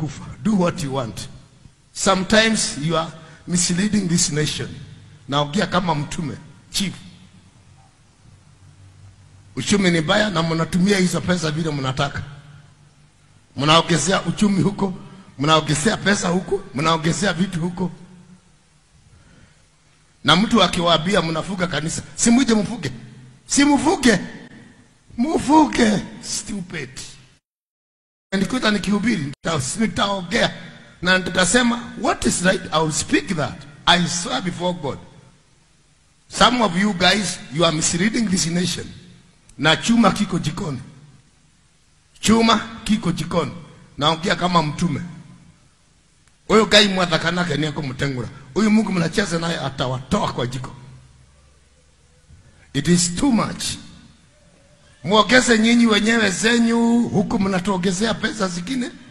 umekufa. Do what you want. Sometimes you are misleading this nation. Naongea kama mtume chief. Uchumi ni mbaya na mnatumia hizo pesa vile mnataka. Mnaongezea uchumi huko, mnaongezea pesa huko, mnaongezea vitu huko. Na mtu akiwaambia mnafuga kanisa, si mwite mfuge, si mfuge, mfuge. Stupid. Nikuta nikihubiri nita- nitaongea na nitasema what is right, I will speak that. I swear before God. Some of you guys, you are misleading this nation. Na chuma kiko jikoni, chuma kiko jikoni. Naongea kama mtume. Huyo gai mwathakanake niako mtengura. Huyu Mungu mnacheza naye atawatoa kwa jiko. It is too much. Muongeze nyinyi wenyewe zenyu huku mnatuongezea pesa zingine.